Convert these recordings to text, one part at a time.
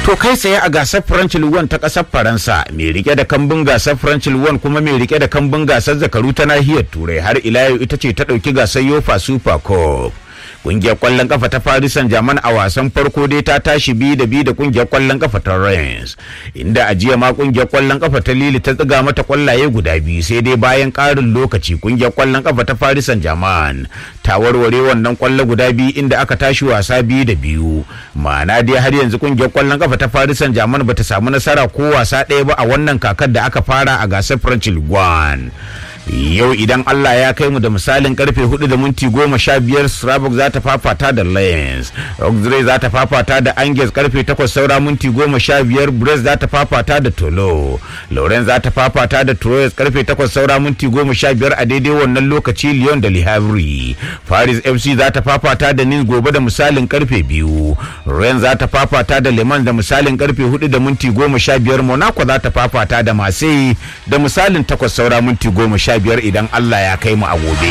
To kai tsaye a gasar French Ligue ta ƙasar Faransa mai rike da kambun gasar French Ligue kuma mai rike da kambun gasar zakaru ta nahiyar Turai har ila yau ita ce ta ɗauki gasar Yofa Super Cup. Kungiyar kwallon kafa ta Paris Saint-Germain a wasan farko dai ta tashi bi da bi da kungiyar kwallon kafa ta Reims inda a jiya ma kungiyar kwallon kafa ta Lille ta tsiga mata kwallaye guda biyu sai dai bayan ƙarin lokaci kungiyar kwallon kafa ta Paris Saint-Germain ta warware wannan kwallo guda biyu inda aka tashi wasa biyu da biyu ma'ana dai har yanzu kungiyar kwallon kafa ta Paris Saint-Germain bata samu nasara ko wasa ɗaya ba a wannan kakar da aka fara a gasar French Ligue 1 yau idan Allah ya kai mu da misalin karfe 4 da minti goma sha biyar Strasbourg za ta fafata da Lens Auxerre za ta fafata da Angers karfe 8 saura minti goma sha biyar Brest za ta fafata da Tolo Lorient za ta fafata da Troyes karfe 8 saura minti goma sha biyar a daidai wannan lokaci Lyon da Le Havre Paris FC za ta fafata da Nice gobe da misalin karfe 2 Rennes za ta fafata da Le Mans da misalin karfe 4 da minti goma sha biyar Monaco za ta fafata da Marseille da misalin 8 saura minti goma sha biyar idan Allah ya kai mu a gobe.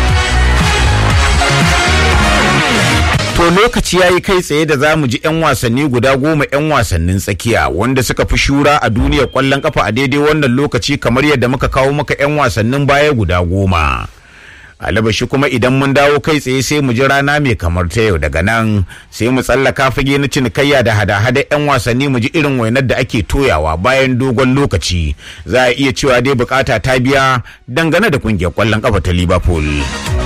To lokaci ya yi kai tsaye da za mu ji 'yan wasanni guda goma 'yan wasannin tsakiya wanda suka fi shura a duniyar kwallon kafa a daidai wannan lokaci kamar yadda muka kawo maka 'yan wasannin baya guda goma. alabashi kuma idan mun dawo kai tsaye sai mu ji rana mai kamar ta yau daga nan sai mu tsallaka fage na cinikayya da hada-hada 'yan wasanni mu ji irin wainar da ake toyawa bayan dogon lokaci za a iya cewa dai bukata ta biya dangane da kungiyar kwallon kafa ta liverpool